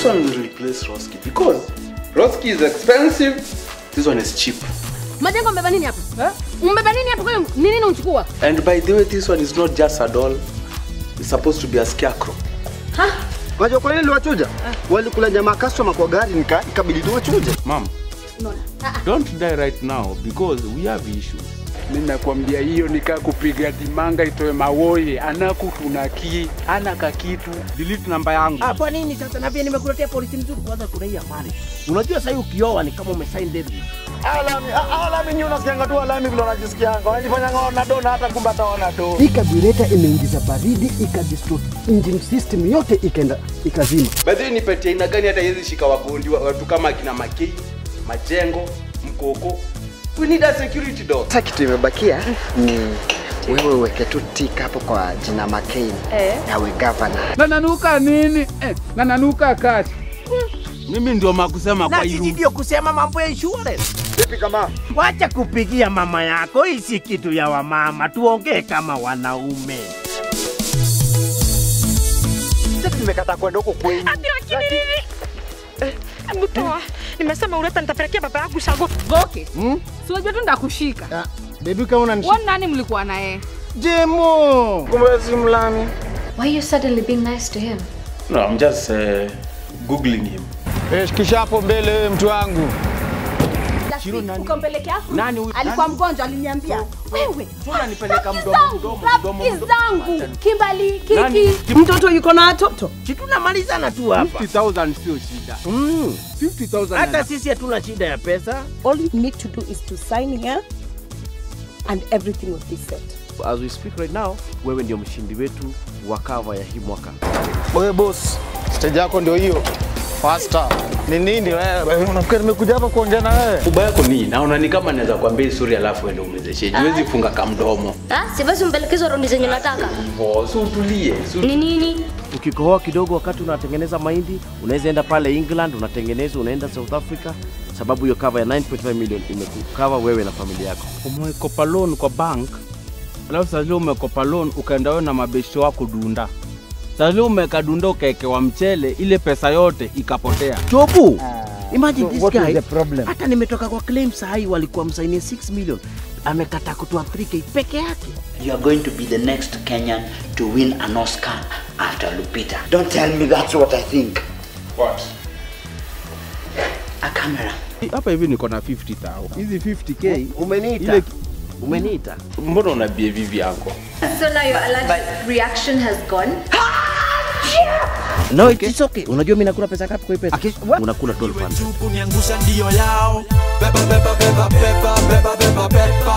This one will replace Roski because Roski is expensive. This one is cheap. Majengo mbeba nini hapa? Eh? Mbeba nini hapa kwa hiyo ni nini unachukua? And by the way, this one is not just a doll. It's supposed to be a scarecrow. Unajua kwa nini niliwachuja? Walikula nyama customer kwa gari nika ikabidi tuwachuje. Mom, don't die right now because we have issues. Mimi nakwambia hiyo nikaa kupiga dimanga itoe mawoye anakutunaki ana kakitu Delete namba yangu. Ah, kwa nini sasa? Na pia nimekuletea polisi mzuri kwanza kuna hii amani. Unajua sasa ukioa ni kama umesign deal. Alami, alami nyinyi unasikianga tu alami vile unajisikianga. Unajifanya ngao dona hata kumbe hata wana do. Hii carburetor imeingiza baridi ikadistort engine system yote ikaenda ikazima. By the way, ni pete aina gani hata hizi shika wagondi wa- watu kama akina Makei, Majengo, Mkoko. We need a security dog. Sasa kitu imebakia ni wewe uweke tu tik hapo kwa jina McCain Eh. nawe governor. nananuka nini eh, nananuka kati Mimi ndio makusema Na kwa sisi hii ndio kusema mambo ya insurance. Vipi kama? Wacha kupigia mama yako, hii si kitu ya wamama, tuongee kama wanaume. Sisi tumekata kwenda huko kwenu. Hebu toa. Nimesema uleta nitapelekea baba yangu shago. Goke. Hmm? Si unajua tu ndakushika. Baby kama unanishi. Wewe nani mlikuwa naye? Jemo. Kumbe si mlami. Why are you suddenly being nice to him? No, I'm just uh, googling him. Eh, shikisha hapo mbele wewe mtu wangu. Ukampelekea Afro? Nani huyu? Alikuwa mgonjwa aliniambia. Wewe. unanipeleka Rafiki mdomo zangu, mdomo mdomo rafiki mdomo. zangu. Kimbali, Nani? Kiki. Mtoto yuko na watoto. Si tunamalizana tu hapa. 50,000 sio shida. Mm. 50,000 Hata ana- sisi hatuna shida ya pesa. All you need to do is to sign here and everything will be set. As we speak right now, wewe ndio mshindi wetu wa cover ya hii mwaka. Wewe boss, stage yako ndio hiyo. Faster. Ni nini wewe? Unafikiri nimekuja hapa kuongea na wewe? Ubaya yako ni naona ni kama naweza kuambia hii story alafu ende umezeshe. Huwezi funga kamdomo. Ah, siwezi mpelekeza raundi zenye nataka. Hivyo, si utulie. Si Ni nini? Ukikohoa kidogo wakati unatengeneza mahindi, unaweza enda pale England unatengeneza, unaenda South Africa, sababu hiyo cover ya 9.5 million imekukava wewe na familia yako. umekopa loan kwa bank alafu sasa leo umekopa loan ukaenda wewe na mabeshte wako dunda sasa leo umeka dunda ukaekewa mchele ile pesa yote ikapotea Chobu, imagine this what is guy, the problem? hata nimetoka kwa claim sahi walikuwa msainie 6 million, amekataa kutoa 3k peke yake. You are going to be the next Kenyan to win an Oscar after Lupita. Don't tell me that's what I think. What? A camera. hapa hivi niko na 50000 hizi 50k Umeniita, ile umeniita. Mbona una behave hivi yako? So now your allergic reaction has gone? No, it's okay. Unajua mimi nakula pesa ngapi kwa hii pesa? Unakula 12 pounds. kuniangusha ndio yao beba beba beba beba beba beba beba